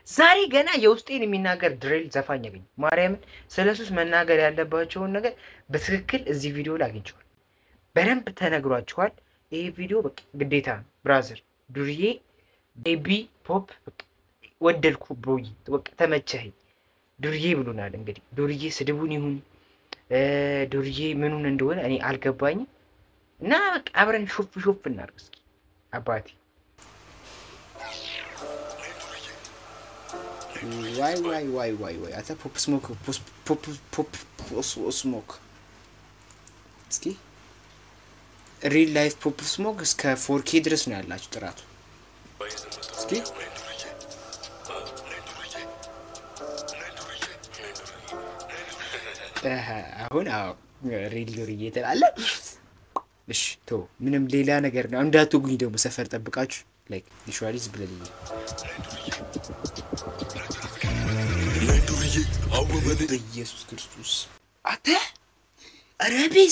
ዛሬ ገና የውስጤን የሚናገር ድሬል ዘፋኝ ያገኝ ማርያምን ስለ ሱስ መናገር ያለባቸውን ነገር በትክክል እዚህ ቪዲዮ ላይ አግኝቸዋል። በደንብ ተነግሯቸዋል። ይህ ቪዲዮ በቃ ግዴታ ነው። ብራዘር ዱርዬ ቤቢ ፖፕ በቃ ወደድኩ ብሮዬ በቃ ተመቸኸኝ። ዱርዬ ብሎናል። እንግዲህ ዱርዬ ስድቡን ይሁን እ ዱርዬ ምኑን እንደሆነ እኔ አልገባኝም። እና በቃ አብረን ሾፍ ሾፍ እናድርግ እስኪ አባቴ ዋይ ዋይ ዋይ ዋይ ዋይ አተ ፖፕ ስሞክ ፖፕ ፖፕ ስሞክ እስኪ ሪል ላይፍ ፖፕ ስሞክ እስከ ፎርኬ ድረስ ነው ያላችሁ ጥራቱ። እስኪ እህ፣ አሁን አዎ ሪል ዱርዬ ትላለህ። እሺ ቶ ምንም ሌላ ነገር ነው እንዳትጉኝ ደግሞ ሰፈር ጠብቃችሁ ላይክ ቪዥዋሊዝ ብለልኝ በኢየሱስ ክርስቶስ አተ ረቢስ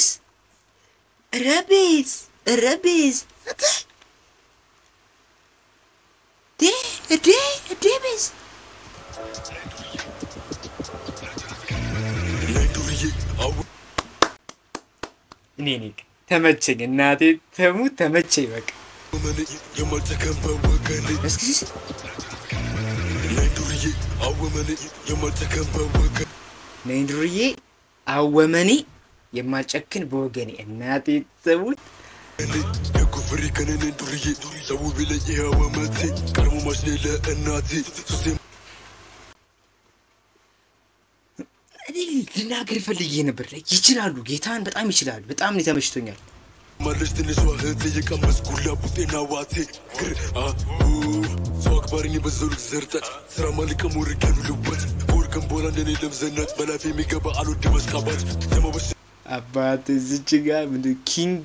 ረቢስ ረቢስ አተ ዴ ዴ ዴቢስ እኔ እኔ ተመቸኝ፣ እናቴ ተሙት ተመቸኝ። በቃ እስኪ ነይ ዱርዬ አወመኔ የማልጨክን በወገኔ እናቴ ተሙት እኔ ልናገር ፈልጌ ነበር። ላይ ይችላሉ፣ ጌታን በጣም ይችላሉ። በጣም ነው ተመችቶኛል። ማለች ትንሿ እህቴ የቀመስኩላ ቡጤና ዋቴ ግር አሁ ሰው አክባሪኝ በዘው ልክ ዘርጠት ስራ ማልቀም ወርገኑ ልወት ከወርቅም በኋላ እንደኔ ለምዘናት በላፊ የሚገባ አልወድ መስካባት ዘመበስ አባት እዚች ጋ ምንድን ኪንግ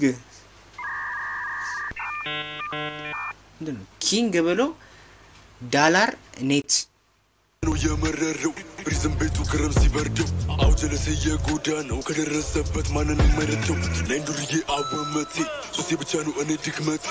ምንድን ነው ኪንግ ብሎ ዳላር ኔት ነው የመረረው ፕሪዝም ቤቱ ክረም ሲበርደው አውጀለሴ የጎዳ ነው ከደረሰበት ማንን መረተው ለእንዱርዬ አወመቴ ሱሴ ብቻ ነው እኔ ድክመቴ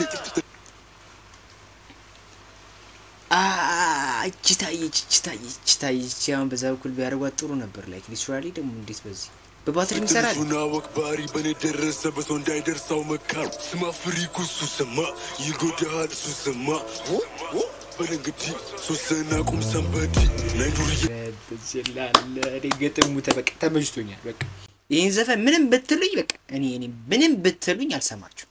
እቺ ታየች እቺ ታየች እቺ ታየች። አሁን በዛ በኩል ቢያደርጓት ጥሩ ነበር። ላይክ ሊትራሊ ደግሞ እንዴት በዚህ በባትሪ ይሰራል። ትንሹና ወክባሪ በእኔ ደረሰ በሰው እንዳይደርሳው መካሩ ስማ ፍሪኩ እሱ ስማ ይጎዳሃል እሱ ስማ በል እንግዲህ ሶስትና ቁም ሰንበዲ ለእንዱርዬ ትችላለ እኔ ገጥሙ ተበቃ ተመችቶኛል። በቃ ይህን ዘፈን ምንም ብትሉኝ በቃ እኔ እኔ ምንም ብትሉኝ አልሰማችሁ።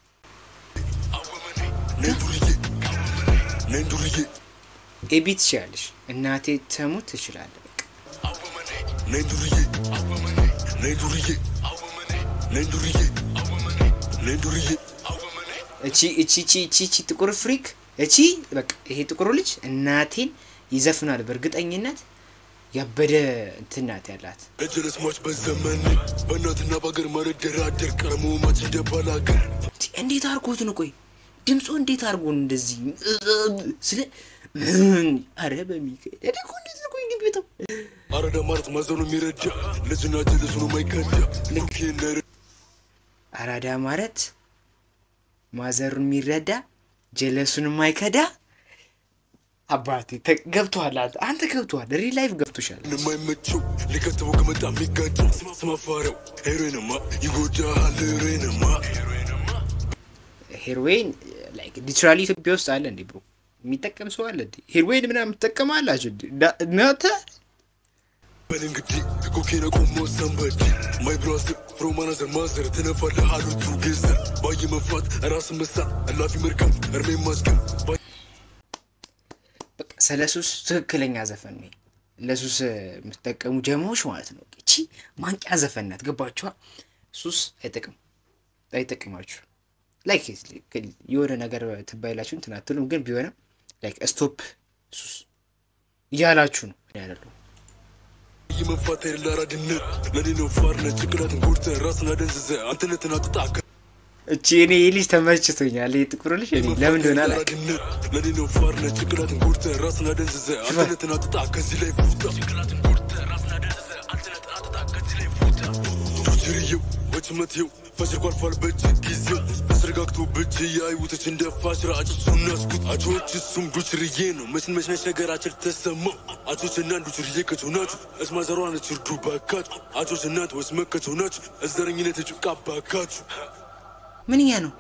ለእንዱርዬ ለእንዱርዬ ኤቢ ትችላለሽ፣ እናቴ ተሙት ትችላለ። በቃ ለእንዱርዬ ለእንዱርዬ ለእንዱርዬ ለእንዱርዬ እቺ እቺ እቺ እቺ እቺ ጥቁር ፍሪክ እቺ በቃ ይሄ ጥቁሩ ልጅ እናቴን ይዘፍናል በእርግጠኝነት ያበደ እንትን ናት ያላት። ለጀለስ ሟች በዘመን በእናትና በአገር ማልደራደር ቀረሞ ማች እንደባላገር እንዴት አድርጎት ነው? ቆይ ድምፁ እንዴት አድርጎ ነው እንደዚህ ስለ አረ በሚካኤል እኔ እኮ እንዴት ነው? ቆይ ግን ቤተው አረዳ ማለት ማዘኑ የሚረዳ ልጅና ጀለሱ ነው ማይከዳ ልክ ነር አራዳ ማለት ማዘሩን የሚረዳ ጀለሱን የማይከዳ አባቴ ተ- ገብቶሃል። አንተ አንተ ገብቶሃል። ሪል ላይፍ ገብቶሻል። የማይመቸው ሊከተበው ከመጣ የሚጋጨው ስማፋሪያው ሄሮይንማ ይጎዳሃል ሄሮይንማ ሄሮዌን ላይክ ሊትራሊ ኢትዮጵያ ውስጥ አለ እንዴ ብሮ የሚጠቀም ሰው አለ እንዴ? ሄሮዌን ምናምን ትጠቀማላችሁ እንዴ? ዳ- እናንተ በል እንግዲህ ኮኬን ቆሞ ሰንበዲ ማይ ብራዘር ፍሮማናዘር ማዘር ትነፋለህ አሉቱ ጌዘር ባየ መፋት ራስ መሳት እላፊ መርገም እርሜ ማስገም በቃ ስለ ሱስ ትክክለኛ ዘፈን ነው። ለሱስ የምትጠቀሙ ጀማዎች ማለት ነው። እቺ ማንቂያ ዘፈን ናት። ገባችኋ? ሱስ አይጠቅም አይጠቅማችሁ። ላይክ የሆነ ነገር ትባይላችሁ እንትን አትሉም፣ ግን ቢሆንም ላይክ ስቶፕ ሱስ እያላችሁ ነው እኔ አይደለሁም። የመፋት የሌላ አራድነት ለኔ ነው ፋርነት ጭንቅላትን ጎድተህ ራስን አደንዝዘ አንተነትን አጥጣከ እቺ እኔ ይህ ልጅ ተመችቶኛል። ይህ ጥቁር ልጅ እኔ ለምን እንደሆነ አላውቅም። ለኔ ነው ፋርነት ጭንቅላትን ጎድተህ ራስን አደንዝዘ አንተነትን አጥጣ ከዚህ ላይ ፉታ ዶችርየው ወጭመትየው ፈሽርኩ አልፏል በእጅ ጊዜው ተስረጋግቶ በእጅ ያይውቶች እንደፋ ስርዓት እሱን ያስኩት አቾች እሱም ዱችርዬ ነው መችን መችነች ነገራችን ተሰማው አቾች እና ዱችርዬ ከቸው ናችሁ እስማዘሯ ነች እርዱ ባካችሁ አቾች እናት ወስ መከቸው ናችሁ እዘረኝነት የጭቃ ባካችሁ ምንኛ ነው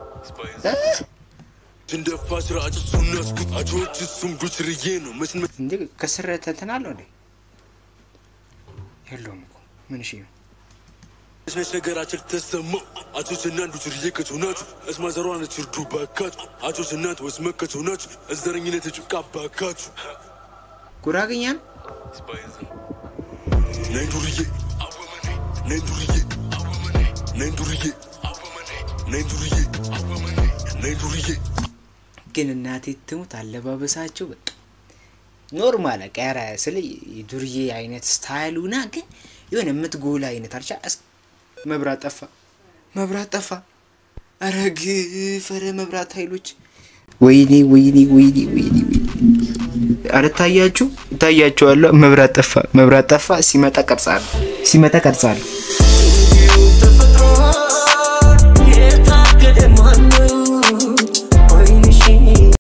እንደፋ ስርዓት እሱን ያስኩት አቾች እሱም ዱችርዬ ነው መችን እንዴ ከስር እንትን አለው እንዴ የለውም እኮ ምን እሺ ነው መችነች ነገራችን ተሰማው አቾች እና ዱችርዬ ከቸው ናችሁ እስማዘሯ ነች እርዱ ባካችሁ አቾች እናት ወስ መከቸው ናችሁ እዘረኝነት የጭቃ ባካችሁ ጉራግኛ ነው ነይ ዱርዬ ነይ ዱርዬ ነይ ዱርዬ ነይ ዱርዬ ነይ ዱርዬ ግን እናቴ ትሙት አለባበሳቸው በቃ ኖርማል ቀረ ስለ የዱርዬ አይነት ስታይሉና ግን የሆነ የምትጎላ አይነት አልቻ እስ- መብራት ጠፋ መብራት ጠፋ ኧረ ግፍ ኧረ መብራት ኃይሎች ወይኔ ወይኔ ወይኔ ወይኔ ወይኔ ኧረ ታያችሁ ታያችኋለሁ መብራት ጠፋ መብራት ጠፋ ሲመጣ ቀርጻለሁ ሲመጣ ቀርጻለሁ